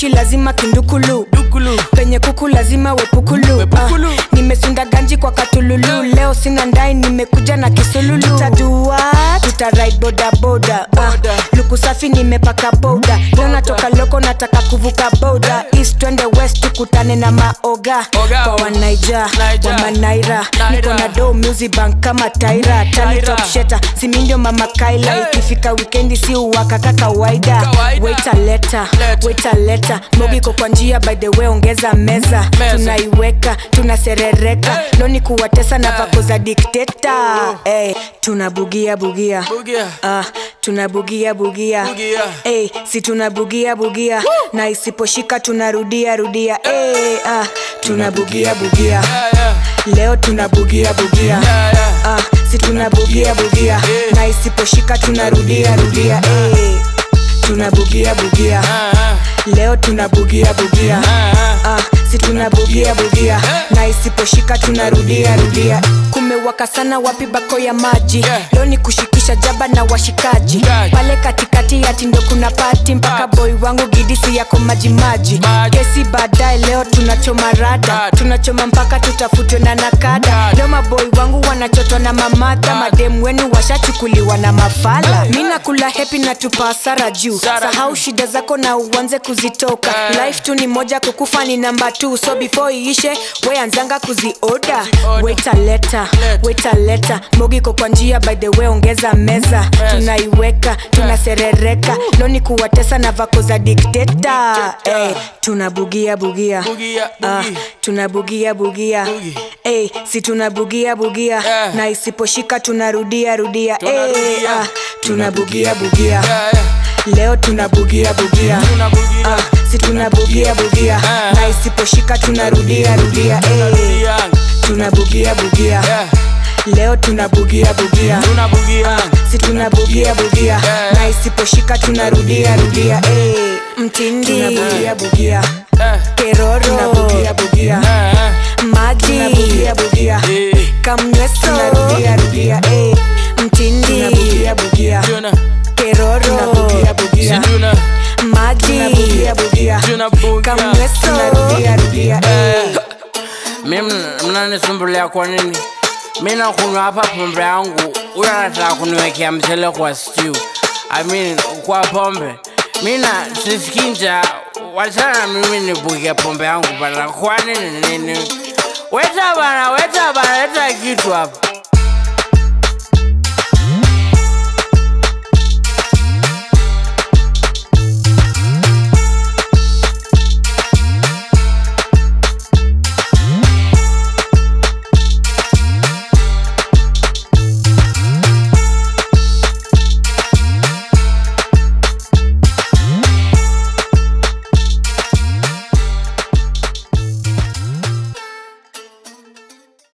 moshi lazima kindukulu dukulu penye kuku lazima wepukulu, Wepukulu. Ah, nimesunda ganji kwa katululu leo sina ndai nimekuja na kisululu tutadua tutaride bodaboda Boda. uh, luku safi nimepaka boda leo natoka loko nataka kuvuka boda east twende west tukutane na maoga Oga. kwa wanaija Naija. wamanaira Naira. niko na do music bank kama taira Taira. talitopsheta simindio mama kaila Hey. ikifika wikendi si uwakaka kawaida Kawaida. waita leta Leta. waita leta mogiko kwa njia by the way ongeza meza Meza. tunaiweka tunaserereka Hey. loni kuwatesa na vako za dikteta hey, tunabugia bugia bugia Ah, tunabugia bugia Bugia. hey, si tunabugia bugia na isiposhika tunarudia rudia hey, ah, tunabugia bugia yeah, yeah. leo tunabugia bugia Yeah, yeah. ah, si tunabugia bugia na isiposhika tunarudia rudia hey, tunabugia bugia Ah, ah. leo tunabugia bugia Ah, ah. ah, si tunabugia bugia na isiposhika tunarudia rudia kumewaka sana wapi bako ya maji Yeah. leo ni kushikisha jaba na washikaji Shikaji. pale katikati ya tindo kuna pati mpaka Pati. boy wangu gidisi yako majimaji Maji. kesi baadaye leo tunachoma rada Rada. tunachoma mpaka tutafutwe na nakada Rada. leo maboy wangu wanachotwa na mamadha Rada. mademu wenu washachukuliwa na mafala mi nakula hepi na tupa hasara juu Sara sahau juu. shida zako na uanze kuzitoka Eh. life tu ni moja kukufa ni namba t so before iishe we anzanga kuzioda Order. waita leta Leta. waita leta mogiko kwa njia by the way ongeza meza tunaiweka tunaserereka loni kuwatesa na vako za dikteta hey, tunabugia bugia Bugia, Ah, bugi. tunabugia bugia Bugi. hey, si tunabugia bugia Yeah. na isiposhika tunarudia rudia Tunarudia. hey, ah, tunabugia bugia Yeah, yeah. leo tunabugia bugia Tunabugia. Ah, si tunabugia bugia Ah. na isiposhika tunarudia rudia eh. Tunarudia. tunabugia bugia Yeah. leo tunabugia bugia Tunabugia. si tunabugia bugia Yeah. na isiposhika tunarudia rudia eh. mtindi tunabugia bugia Eh, keroro tunabugia bugia eh, eh. maji Tunabugia bugia Eh, kamnyweso tunarudia rudia eh. mtindi tunabugia bugia tuna- keroro tunabugia bugia tuna- maji tunabugia bugia tunabugia. kamnyweso tunarudia rudia eh. mi mnanisumbulia kwa nini mi nakunywa hapa pombe yangu huyo anataka kuniwekea mchele kwa stew I mean, kwa pombe mi na sisikinja wachana na mimi nibuke pombe yangu bana kwa nini nini weta bana weta bana leta kitu hapa